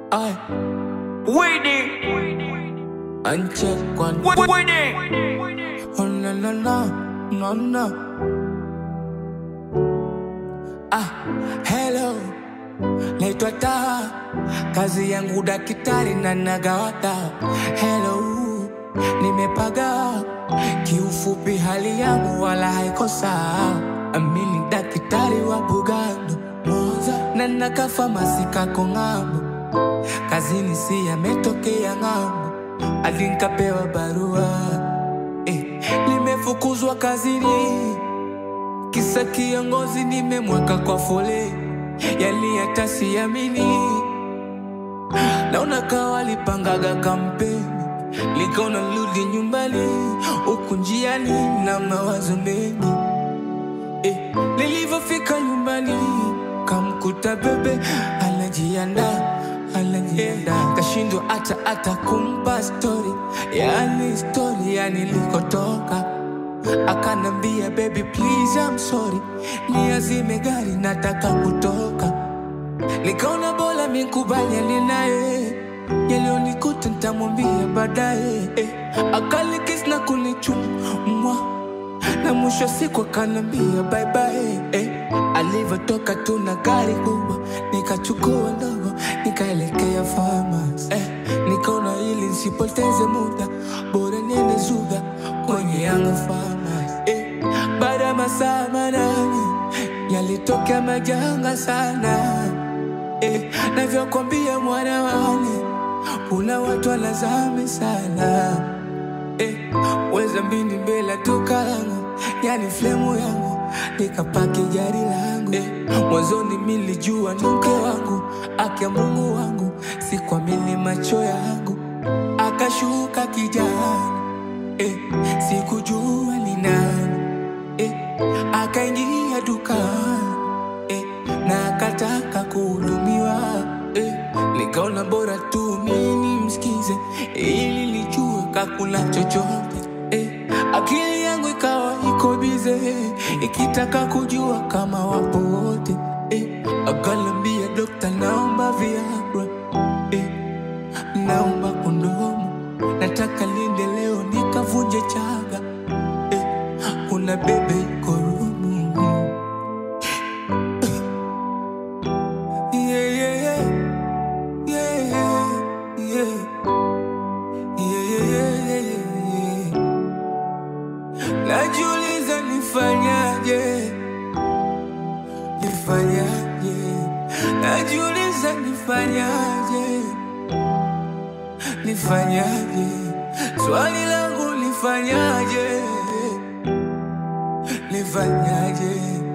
Ay, Winning. uncheck one. Winning. Oh no no no no no. Ah, hello. Naitwa Taha, kazi yangu daktari na nagawa dawa. Hello, nimepaga kiufupi, hali yangu wala haiko sawa. Amini daktari wa Bugando Moza na nakafamasi kako ng'ambo, kazini si yametokea ng'ambo, hadi nikapewa barua eh, nimefukuzwa kazini kisa kiongozi nimemweka kwa fole, yani hata siamini. Naona kawa lipangaga kampeni, likaona rudi nyumbani, huku njiani na mawazo mengi eh, nilivyofika nyumbani kamkuta bebe anajianda anajianda, kashindwa hata hata kumpa stori, yani stori ya nilikotoka akanambia baby please I'm sorry, niazime gari nataka kutoka. Nikaona bora mikubaliane naye, yaliyonikuta nitamwambia baadaye. Eh, akalikis na kunichumwa na mwisho wa siku akanambia bye bye. Eh, alivyotoka tu na gari kubwa, nikachukua ndogo nikaelekea farmers. Eh, nikaona ili nisipoteze muda, bora niende Zuga kwenye Yanga farmers. Eh, baada ya masaa manane yalitokea majanga sana eh, navyokwambia mwana wane, kuna watu wanazame sana eh, weza mbini mbele duka langu, yani flemu yangu, nikapaki gari langu eh, mwanzoni milijua ni mke wangu, akia Mungu wangu, sikuamini macho yangu, akashuka kijana eh, sikujua ni nani eh, akaingia dukani eh, na akataka kuhudumiwa eh, nikaona bora tu mimi msikize ili nijue kakuna chochote eh, akili yangu ikawa iko bize ikitaka kujua kama wapo wote eh, akalambia dokta, naomba Viagra eh, naomba kondomu, nataka linde leo nikavunje chaga eh, kuna bebe iko rumu Yeah, yeah, yeah. Yeah, yeah, yeah. Yeah, yeah, yeah, yeah, yeah. Najiuliza nifanyaje, nifanyaje, najiuliza nifanyaje, nifanyaje, swali langu nifanyaje, nifanyaje